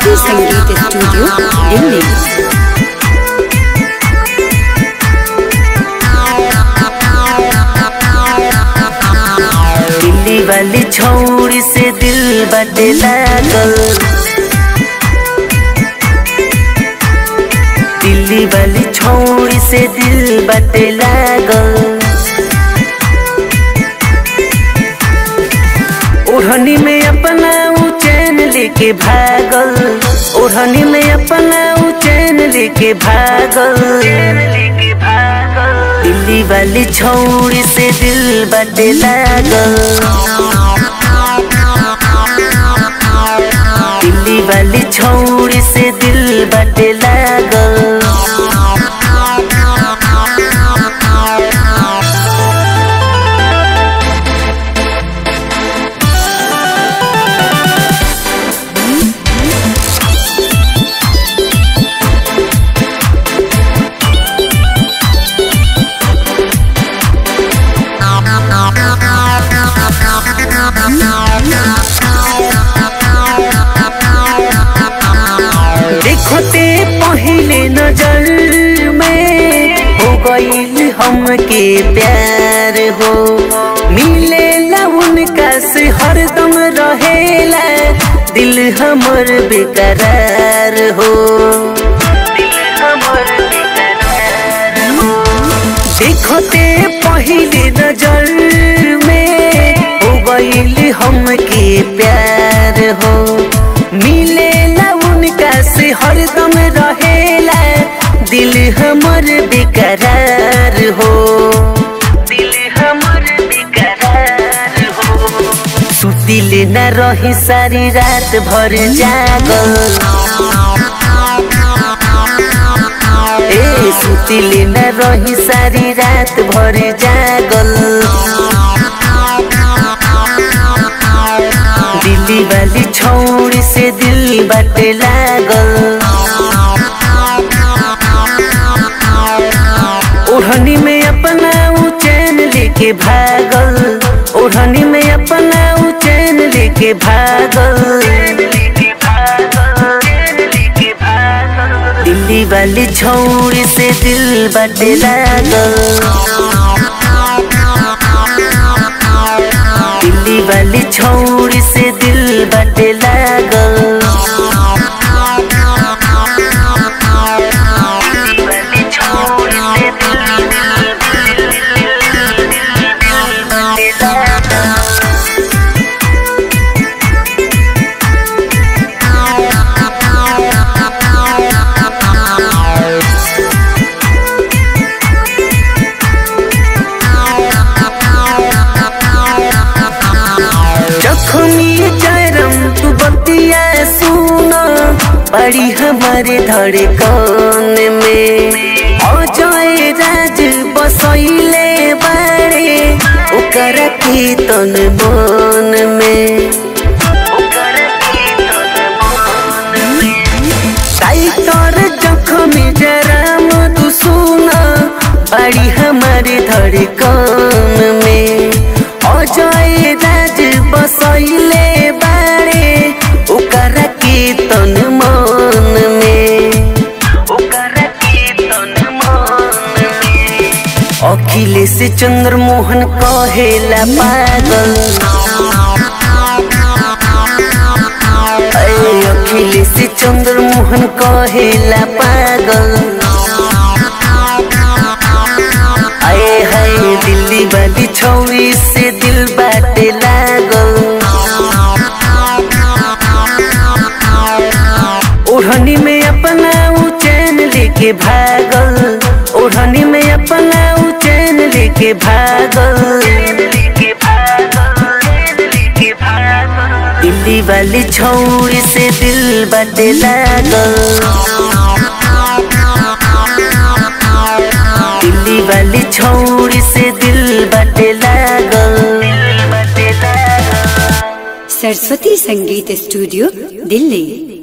सरस्वती संगीत स्टूडियो दिल्ली दिल्ली वाली छौड़ी से दिल बटे लागल दिल्ली वाली छौड़ी से दिल बटे लागल ओढ़नी में अपना ऊ चैन लेके भागल ओढ़नी में अपना ऊ चैन लेके भागल दिल्ली वाली छौड़ी से दिल बटे लागल दिल्ली वाली छौड़ी से दिल बटे लागल देखते पहले नजर में हो गईल हमके प्यार हो मिले उनका से हरदम रहेला दिल हमर बेकरार हो दिल हमर बेकरार हो देखते पहले नजर में हो गईल हमके प्यार हो मिले उनका से हरदम रहेला दिल हमर बेकरार हो दिल हमर बेकरार हो सुतिल न रही सारी रात भर जागल ए सुतिल न रही सारी रात भर जागल दिल्ली वाली छौड़ी से दिल बटे लागल ओढ़नी में अपना ऊ चैन लेके भागल ओढ़नी में अपना ऊ चैन लेके भागल दिल्ली वाली छौड़ी से दिल बटे लागल दिल्ली वाली छौड़ी से दिल बटे लागल जखमी चरम तू बतिया सुना पड़ी हमारे धड़कन में अजय राज बसैले बारे ओकर कीर्तन मन में टाइटर जखमी जराम तू सुना बड़ी हमारे धड़कन में अजय राज बसैले बारे ओकर कीर्तन मन में ओकर कीर्तन मन में अखिलेश चंद्र मोहन कहेला पागल अरे अखिलेश चंद्र मोहन कहेला पागल आए हाय दिल्ली वाली छौरी से दिल बाटे लागल ओढ़नी में अपना ऊ चैन लेके भागल ओढ़नी में अपना ऊ चैन लेके भागल दिल्ली वाली छौरी से दिल बाटे लागल दिल्ली वाली छौड़ी से दिल बटे लागल सरस्वती संगीत स्टूडियो दिल्ली